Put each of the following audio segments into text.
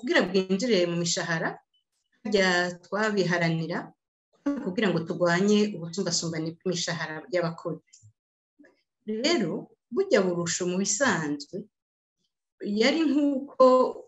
kugira bwinjire mu mishahara harya twabiharanira kugira ngo turwanye ubusumbasumbane bw'imishahara y'abakozi rero burya burusho mu bisanzwe yari nk'uko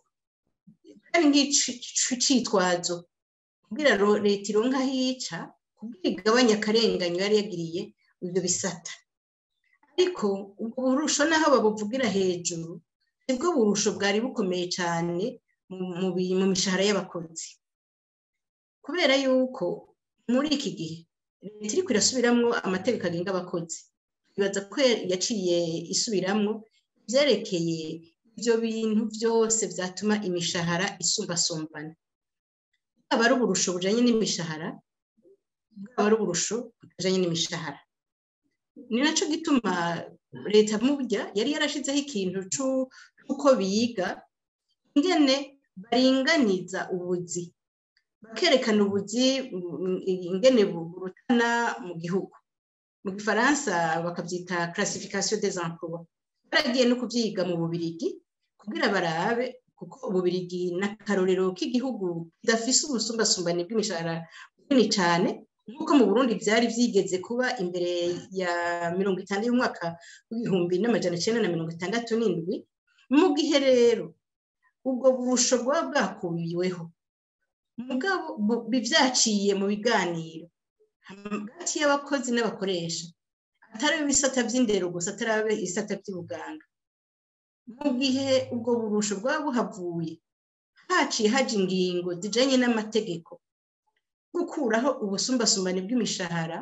ari nk'icitwazo kugira leta ironka hica kugira igabanya akarenganyo yari yagiriye ibyo bisata ariko ubwo burusho naho babuvugira hejuru nibwo burusho bwari bukomeye cyane mu mishahara y'abakozi kubera yuko muri iki gihe leta iri irasubiramo amategeko agenga abakozi twibaza ko yaciye isubiramo byerekeye ibyo bintu byose byatuma imishahara isumbasumbana bwaba ari uburusho bujyanye n'imishahara bwaba ari uburusho butajyanye n'imishahara ni nacyo gituma leta mubya yari yarashyizeho ikintu cy'uko biga ingene baringaniza ubuzi bakerekana ubuzi ingene burutana mu gihugu mu gifaransa bakabyita classification des emplois baragiye no kubyiga mu bubirigi kugira barabe kuko ububirigi n'akarorero k'igihugu kidafise ubusumbasumbane bw'imishahara bunini cyane nk'uko mu burundi byari byigeze kuba imbere ya mirongo itanu y'umwaka w'ibihumbi n'amajana icyenda na mirongo itandatu n'indwi mu gihe rero ubwo burusho bwaba bwakubiweho mugabo bivyaciye mu biganiro hagati y'abakozi n'abakoresha atari ibisata by'indero gusa atari ibisata by'ubuganga mu gihe ubwo burusho bwaba buhavuye haciye haja ingingo zijanye n'amategeko gukuraho ubusumbasumbane bw'imishahara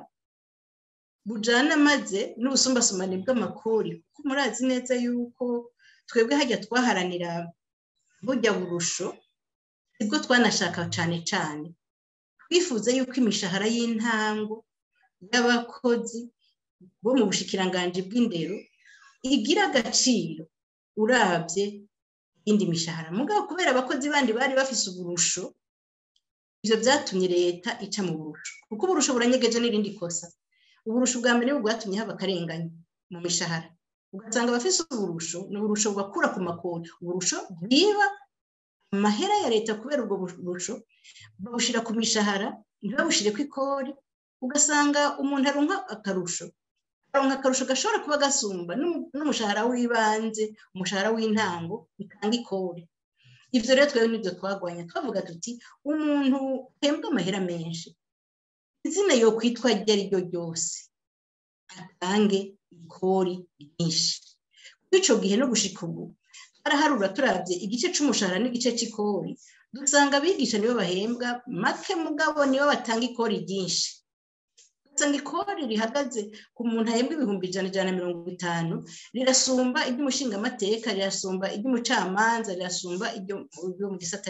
bujana maze n'ubusumbasumbane bw'amakori kuko murazi neza yuko twebwe hajya twaharanira burya burusho sibwo twanashaka cyane cyane twifuza yuko imishahara y'intango y'abakozi bo mu bushikiranganji bw'indero igira agaciro urabye indi mishahara mugabo kubera abakozi bandi bari bafise uburusho ibyo byatumye leta ica mu burusho kuko uburusho buranyegeje n'irindi kosa uburusho bwa mbere bwatumye haba akarengane mu mishahara ugasanga abafise uburusho ni uburusho bubakura ku makoni uburusho bwiba amahera ya leta kubera ubwo burusho babushyira ku mishahara ntibabushyire ku ikori ugasanga umuntu aronka akarusho aronka akarusho gashobora kuba gasumba n'umushahara w'ibanze umushahara w'intango bitanga ikori ibyo rero twebwe nibyo twagwanya twavuga tuti umuntu uhembwa amahera menshi izina yo kwitwa iryo ari ryo ryose atange ikori ryinshi kuri icyo gihe no gushika ubu turaharura turabye igice cy'umushahara n'igice cy'ikori dusanga abigisha nibo bahembwa make mugabo nibo batanga ikori ryinshi usanga ikori rihagaze ku muntu ahembwa ibihumbi ijana ijana na mirongo itanu rirasumba iry'umushingamateka rirasumba iry'umucamanza rirasumba iryo mu gisata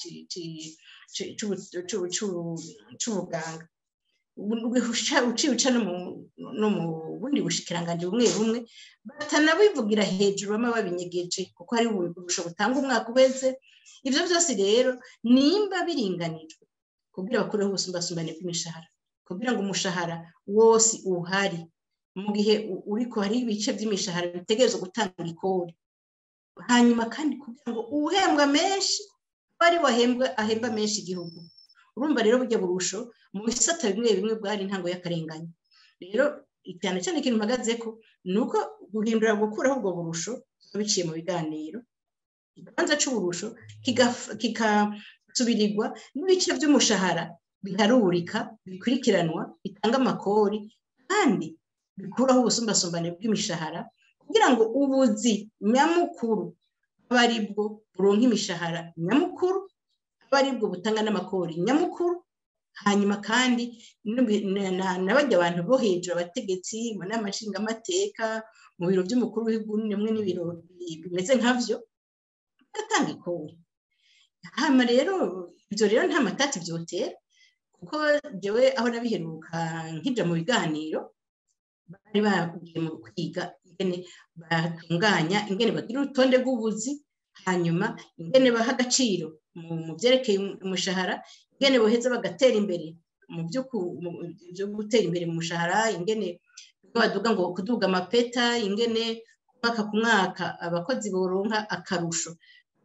cy'ubuganga uciye uca no mu bundi bushikiranganji bumwe bumwe batanabivugira hejuru bamwe babinyegeje kuko hari uburusho butanga umwaka ubeze ibyo byose rero nimba biringanijwe kugira bakureho ubusumbasumbane bw'imishahara kugira ngo umushahara wose uhari mu gihe uriko hari ibice by'imishahara bitegerezwa gutanga ikori hanyuma kandi kugira ngo uhembwa menshi bari wahembwa ahemba menshi igihugu urumva rero burya burusho mu bisata bimwe bimwe bwari intango y'akarengane rero cyane cyane ikintu mpagaze ko ni uko guhindura gukuraho ubwo burusho biciye mu biganiro ikibanza cy'uburusho kigasubirirwa n'ibice by'umushahara biharurika bikurikiranwa bitanga amakori kandi bikuraho ubusumbasumbane bw'imishahara kugira ngo ubuzi nyamukuru abe ari bwo buronka imishahara nyamukuru abe ari bwo butanga n'amakori nyamukuru hanyuma kandi n'abajya abantu bo hejuru abategetsi mu nama nshingamateka mu biro by'umukuru w'igihugu nimwe n'ibiro bimeze nkabyo bagatanga ikori hano rero ibyo rero nta matati byotera kuko njyewe aho nabiheruka nkijya mu biganiro bari bagiye mu kwiga ingene batunganya ingene bagira urutonde rw'ubuzi hanyuma ingene baha agaciro mu byerekeye umushahara ingene boheza bagatera imbere mu byo gutera imbere mu mushahara ingene baduga ngo kuduga amapeta ingene mwaka ku mwaka abakozi boronka akarusho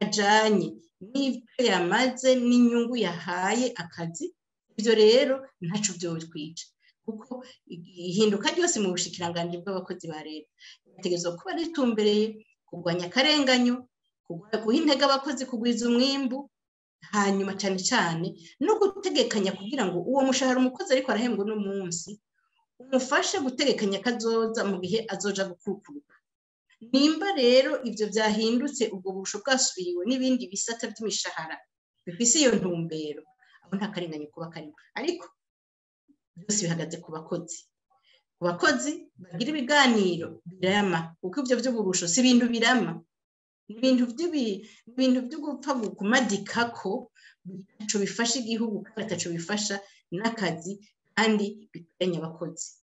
kajanye n'ibyo yamaze n'inyungu yahaye akazi ibyo rero ntaco byotwica kuko ihinduka ryose mu bushikiranganji bw'abakozi ba leta ritegerezwa kuba ritumbereye kurwanya akarenganyo guha intege abakozi kugwiza umwimbu hanyuma cyane cyane no gutegekanya kugira ngo uwo mushahara umukozi ariko arahembwa uno munsi umufashe gutegekanya kazoza mu gihe azoja gukukuruka nimba rero ibyo byahindutse ubwo busho bwasubiriwe n'ibindi bisata by'imishahara bifise iyo ntumbero aho nta karengane kuba karimo ariko byose bihagaze ku bakozi ku bakozi bagira ibiganiro birama kuko ibyo by'uburusho si ibintu birama ni ibintu ibintu byo gupfa kumadikako bitaco bifasha igihugu kandi bitaco bifasha n'akazi kandi bikoranye abakozi